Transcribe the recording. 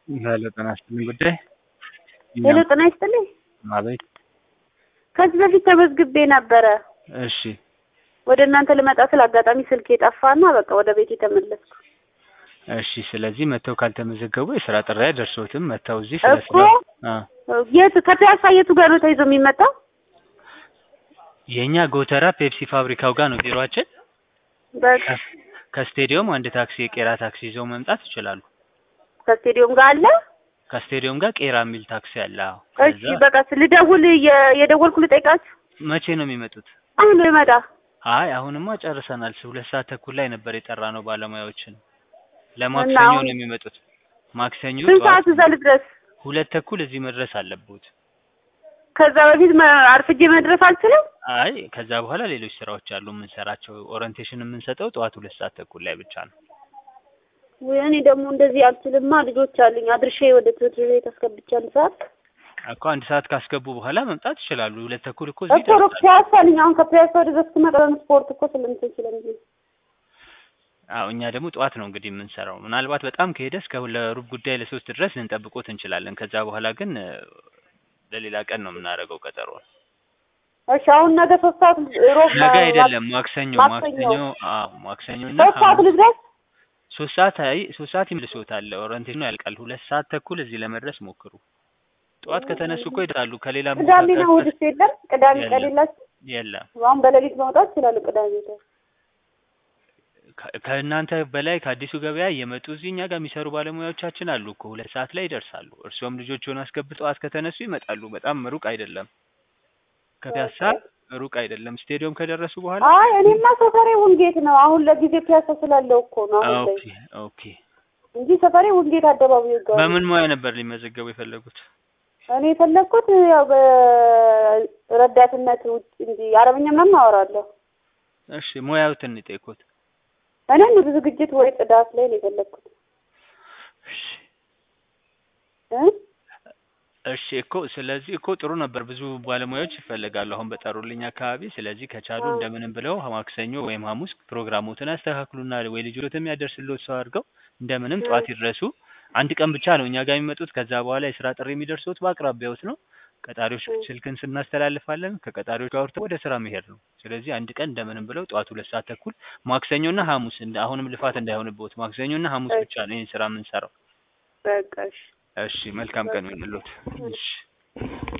ሄሎ ጤና ይስጥልኝ ጉዳይ ሄሎ ጤና ይስጥልኝ። አቤት። ከዚህ በፊት ተመዝግቤ ነበረ። እሺ ወደ እናንተ ልመጣ ስል አጋጣሚ ስልክ የጠፋና በቃ ወደ ቤት የተመለስኩ እሺ። ስለዚህ መጥተው ካልተመዘገቡ የስራ ጥሪ አይደርሶትም። መጥተው እዚህ ስለ እኮ ስራ አ የት ከፒያሳ የቱ ጋር ነው ተይዞ የሚመጣው? የኛ ጎተራ ፔፕሲ ፋብሪካው ጋር ነው ቢሮአችን። በቃ ከስቴዲየም አንድ ታክሲ የቄራ ታክሲ ይዘው መምጣት ይችላሉ። ከስቴዲዮም ጋር አለ። ከስቴዲየም ጋር ቄራ የሚል ታክሲ አለ። አዎ። እሺ ከዛ በቃ ልደውል የ- የደወልኩ ልጠይቃችሁ። መቼ ነው የሚመጡት? አሁን ነው ይመጣ። አይ አሁንማ ጨርሰናል። ሁለት ሰዓት ተኩል ላይ ነበር የጠራ ነው ባለሙያዎችን። እና ለማክሰኞ አሁን ነው የሚመጡት። ማክሰኞ ስንት ጠዋት ሰዓት እዛ ልድረስ? ሁለት ተኩል እዚህ መድረስ አለብዎት። ከዛ በፊት መ- አርፍጄ መድረስ አልችልም። አይ ከዛ በኋላ ሌሎች ስራዎች አሉ የምንሰራቸው። ኦሪንቴሽን የምንሰጠው ጠዋት ሁለት ሰዓት ተኩል ላይ ብቻ ነው። ወይ እኔ ደግሞ እንደዚህ አልችልማ። ልጆች አሉኝ አድርሼ ወደ ትምህርት ቤት አስገብቼ አንድ ሰዓት እኮ አንድ ሰዓት ካስገቡ በኋላ መምጣት ይችላሉ። ሁለት ተኩል እኮ እዚህ እኮ ሩቅ ይደርሳሉ። ፒያሳ ነኝ። አሁን ከፒያሳ ወደ ዘስክ መጣ ስፖርት እኮ ስለምትል ስለዚህ አዎ እኛ ደግሞ ጠዋት ነው እንግዲህ የምንሰራው። ምናልባት በጣም ከሄደ እስከ ለሩብ ጉዳይ ለሶስት ድረስ ልንጠብቆት እንችላለን። ከዛ በኋላ ግን እ፣ ለሌላ ቀን ነው የምናደርገው ቀጠሮ። እሺ አሁን ነገ ሶስት ሰዓት ሮብ ነገ አይደለም ማክሰኞ ማክሰኞ ማክሰኞ አዎ ማክሰኞ እና ሶስት ሰዓት ሐሙስ ልድረስ። ሶስት ሰዓት አይ ሶስት ሰዓት ይመልሶታል። ኦሪንቴሽኑ ያልቃል። ሁለት ሰዓት ተኩል እዚህ ለመድረስ ሞክሩ። ጠዋት ከተነሱ እኮ ይደርሳሉ። ከሌላ ቦታ ቅዳሜና ጋር እሑድስ የለም? ቅዳሜ ቀን የለም። የላችሁ? የለም አሁን በሌሊት መውጣት ይችላሉ። ቅዳሜ ቀን ከ- ከእናንተ በላይ ከአዲሱ ገበያ እየመጡ እዚህ እኛ ጋር የሚሰሩ ባለሙያዎቻችን አሉ እኮ ሁለት ሰዓት ላይ ይደርሳሉ። እርስዎም ልጆችዎን አስገብተው ጠዋት ከተነሱ ይመጣሉ። በጣም ሩቅ አይደለም፣ ከፒያሳ ሩቅ አይደለም። ስቴዲየም ከደረሱ በኋላ አይ እኔማ ሰፈሬ ውንጌት ነው። አሁን ለጊዜው ፒያሳ ስላለው እኮ ነው አሁን ላይ ኦኬ ኦኬ። እንጂ ሰፈሬ ውንጌት አደባባዩ ጋር ነው። በምን ሙያ ነበር ሊመዘገቡ የፈለጉት? እኔ የፈለግኩት ያው በረዳትነት ውጭ እንጂ አረብኛ ምናምን አወራለሁ። እሺ ሙያዎትን ይጠይቁት። እኔ ንግድ ዝግጅት ወይ ጽዳት ላይ ነው የፈለግኩት እሺ እ እሺ እኮ ስለዚህ እኮ ጥሩ ነበር። ብዙ ባለሙያዎች ይፈልጋሉ አሁን በጠሩልኝ አካባቢ። ስለዚህ ከቻሉ አዎ። እንደምንም ብለው ማክሰኞ ወይም ሐሙስ ፕሮግራሞትን ያስተካክሉና ወይ ልጆትም ያደርስልዎት ሰው አድርገው እንደምንም ጠዋት ይድረሱ። አንድ ቀን ብቻ ነው እኛ ጋር የሚመጡት። ከዛ በኋላ የስራ ጥሪ የሚደርሱት በአቅራቢያዎት ነው። ቀጣሪዎች እ ስልክን ስናስተላልፋለን። ከቀጣሪዎች ጋር አውርተው ወደ ስራ መሄድ ነው። ስለዚህ አንድ ቀን እንደምንም ብለው ጠዋት ሁለት ሰዓት ተኩል ማክሰኞና ሐሙስ እንደ አሁንም ልፋት እንዳይሆንብዎት ማክሰኞና ሐሙስ እሺ ብቻ ነው ይህን ስራ የምንሰራው። በቃ እሺ እሺ መልካም ቀን ይሁንልዎት። እሺ